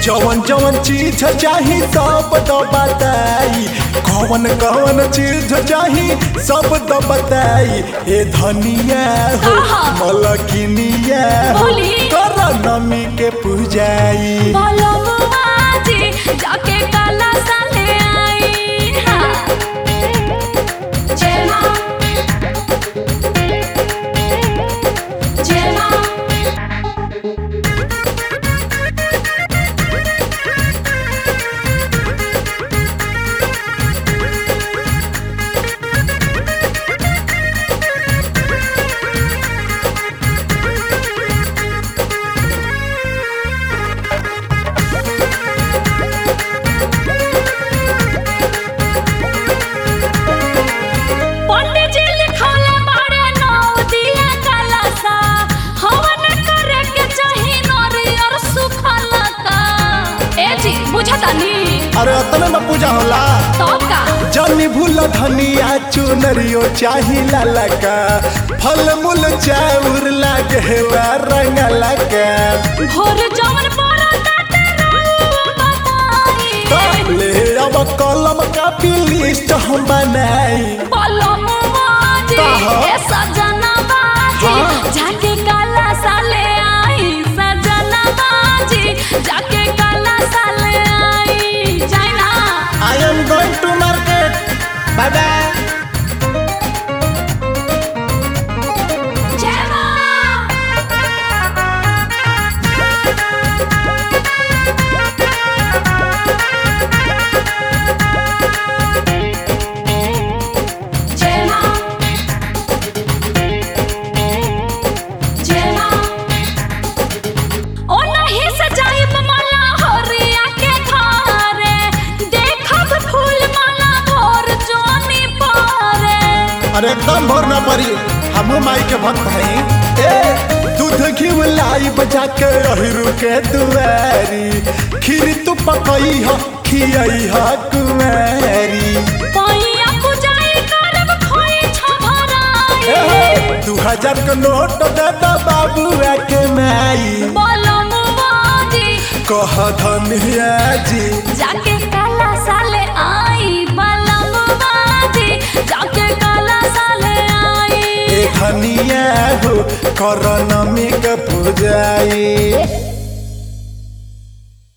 जवन जवन चीज चाही सब तो बताई कौन कौन चीज चाही सब तो बताई ए धनिया हो आहा। मलकिनिया हो बोली। कर नमी के पूजाई बलमुआ जी जाके काला साले आई हाँ। जय माँ जय माँ पंडित जी लिखौले बाड़े नौ दिया काला सा हवन करे के चाही नरियर सुखल का ए जी बुझतानी अरे अतने में पूजा होला तब का जनी भूल धनिया चुनरियो चाही लाला का फल मूल चाउर लागेला रंग लगा भोर जवन पड़ा ताते रहू बताई ले अब कलम कापी लिस्ट हम बनाई बलमुआ जी कहा? ए सजना बाजी हाँ। जाके काला साले आई सजना बाजी जाके काला साले आई जाए ना I am going to market bye bye जय माँ जय माँ जय माँ ओ नहीं सजाइब माला होरिया के घरे देखब फूल माला भोर जोनी पारे अरे एकदम भोर न पड़ी हम माई के भक्त हैं ए दूध घी लाई बजा के अहिरू के दुआरी खीर तू पकई ह खियई ह कुमारी पैया पुजाई करब खोई छभराई ए, दू हजार के नोट दे दो बाबुआ के माई बलमुआ जी कह धनिया जी जाके काला साले आई बलमुआ जी जाके काला साले आई ए धनिया हो कर नमी के पूजाई